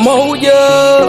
moja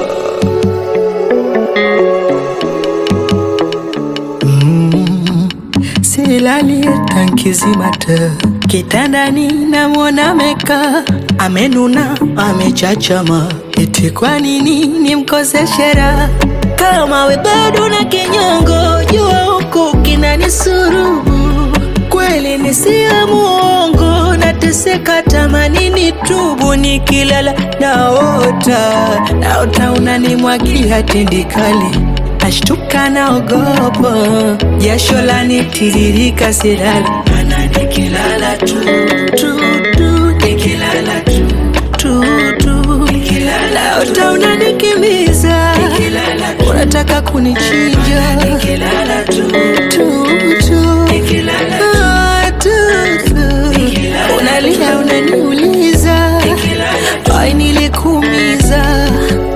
silali tankizimata kitandani namwona meka amenuna amechachama eti kwa nini nimkoseshe raha kama we bado na kinyongo jua huku kinanisurubu kweli nisiya muongo nateseka tamanini tubu nikilala naota naota unanimwagia tindikali nashtuka naogopa jasho lanitiririka silali mana nikilala tu tu tu nikilala tu tu tu nikilala naota unanikimbiza unataka kunichinja nikilala tu tu tu nikilala tu tu unalia unaniuliza ai nilikuumiza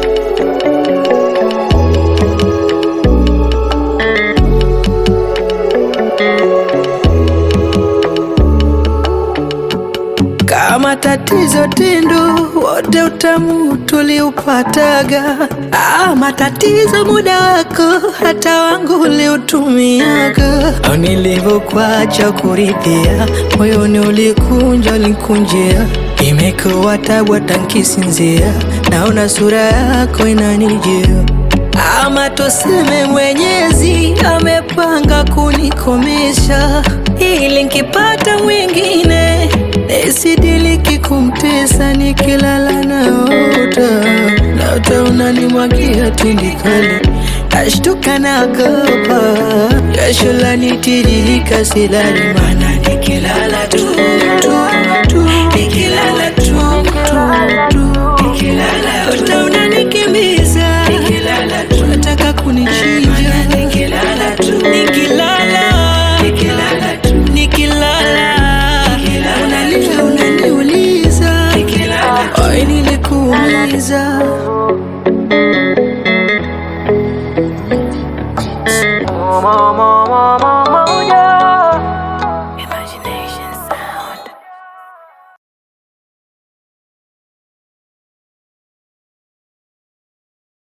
kama tatizo tindo wote utamu tuliupataga ah, matatizo muda wako hata wangu uliutumiaga au nilivyokuacha kuridhia moyoni ulikunja ulikunjia imekuwa tabu hata nkisinzia naona sura yako inanijia ama tuseme Mwenyezi amepanga kunikomesha, ili nkipata mwingine nisidiliki kumtesa, nikilala naota naota unanimwagia tindikali, nashtuka naogopa, jasho lanitiririka, silali mana nikilala tu tu tu nikilala tu tu tu nikilala naota unanikimbiza nikilala tu unataka kunichinja nikilala tu nikilala nikilala tu nikilala unalia unaniuliza ai nilikuumiza mama